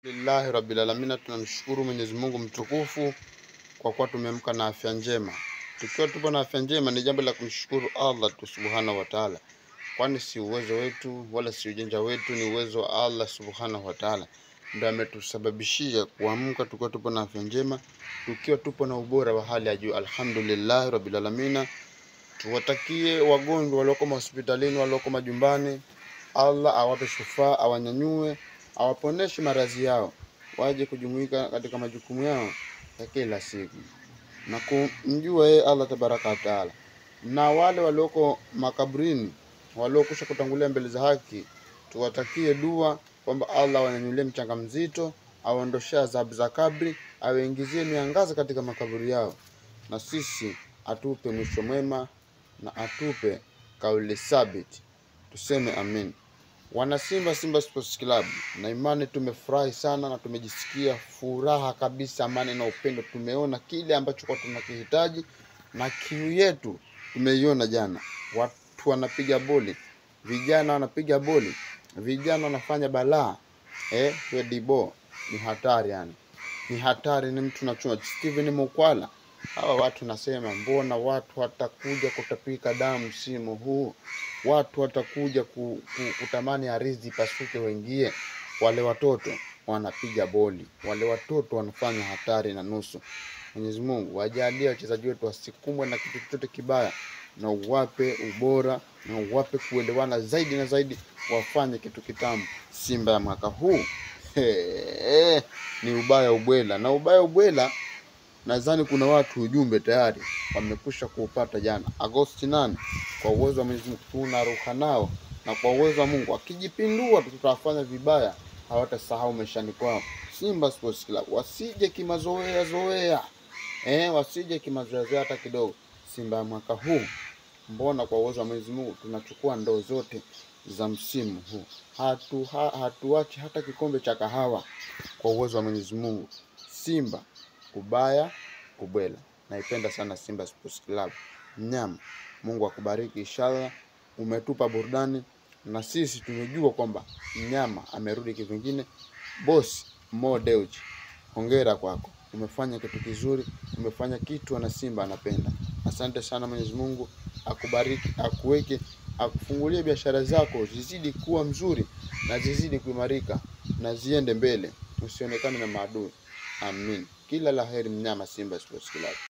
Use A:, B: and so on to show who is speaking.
A: Lillahi rabbil alamin, tunamshukuru Mwenyezi Mungu mtukufu kwa kuwa tumeamka na afya njema. Tukiwa tupo na afya njema, ni jambo la kumshukuru Allah tu subhanahu wa taala, kwani si uwezo wetu wala si ujanja wetu, ni uwezo wa Allah subhanahu wa taala ndio ametusababishia kuamka tukiwa tupo na afya njema, tukiwa tupo na ubora wa hali ya juu. Alhamdulillahi rabbil alamin. Tuwatakie wagonjwa walioko hospitalini, walioko majumbani, Allah awape shufaa, awanyanyue, awaponeshe maradhi yao, waje kujumuika katika majukumu yao ya kila siku na kumjua yeye Allah tabaraka wa taala. Na wale walioko makaburini, waliokusha kutangulia mbele za haki, tuwatakie dua kwamba Allah awanyanyulie mchanga mzito, awaondoshee adhabu za kabri, awaingizie miangaza katika makaburi yao, na sisi atupe mwisho mwema na atupe kauli thabiti, tuseme amin. Wana Simba, Simba Sports Club, na imani tumefurahi sana na tumejisikia furaha kabisa, amani na upendo. Tumeona kile ambacho kwa tunakihitaji na kiu yetu tumeiona jana. Watu wanapiga boli, vijana wanapiga boli, vijana wanafanya balaa eh, Dibo ni hatari yani, ni hatari, ni mtu nachuma Steven Mukwala hawa watu nasema, mbona watu watakuja kutapika damu msimu huu? Watu watakuja ku, ku, kutamani ardhi ipasuke, wengie. Wale watoto wanapiga boli, wale watoto wanafanya hatari na nusu. Mwenyezi Mungu wajalie wachezaji wetu wasikumbwe na kitu chochote kibaya, na uwape ubora na uwape kuelewana zaidi na zaidi, wafanye kitu kitamu. Simba ya mwaka huu he, ni ubaya ubwela na ubaya ubwela nadhani kuna watu ujumbe tayari wamekwisha kuupata jana, Agosti nane. Kwa uwezo wa Mwenyezi Mungu tunaruka nao, na kwa uwezo wa Mungu akijipindua, tutawafanya vibaya, hawatasahau maishani kwao. Simba Sports Club wasije kimazoea zoea, eh, wasije kimazoea zoea hata kidogo. Simba ya mwaka huu, mbona kwa uwezo wa Mwenyezi Mungu tunachukua ndoo zote za msimu huu, hatu ha, hatuachi hata kikombe cha kahawa kwa uwezo wa Mwenyezi Mungu. Simba ubaya ubwela. Naipenda sana Simba Sports Club. Mnyama, Mungu akubariki inshallah. Umetupa burudani na sisi tumejua kwamba mnyama amerudi kivingine. Boss Mo Dewji, hongera kwako, umefanya kitu kizuri, umefanya kitu ana Simba anapenda. Asante sana, Mwenyezi Mungu akubariki, akuweke, akufungulie biashara zako zizidi kuwa mzuri na zizidi kuimarika na ziende mbele, usionekane na maadui. Amin. Kila la heri mnyama Simba Sports Club.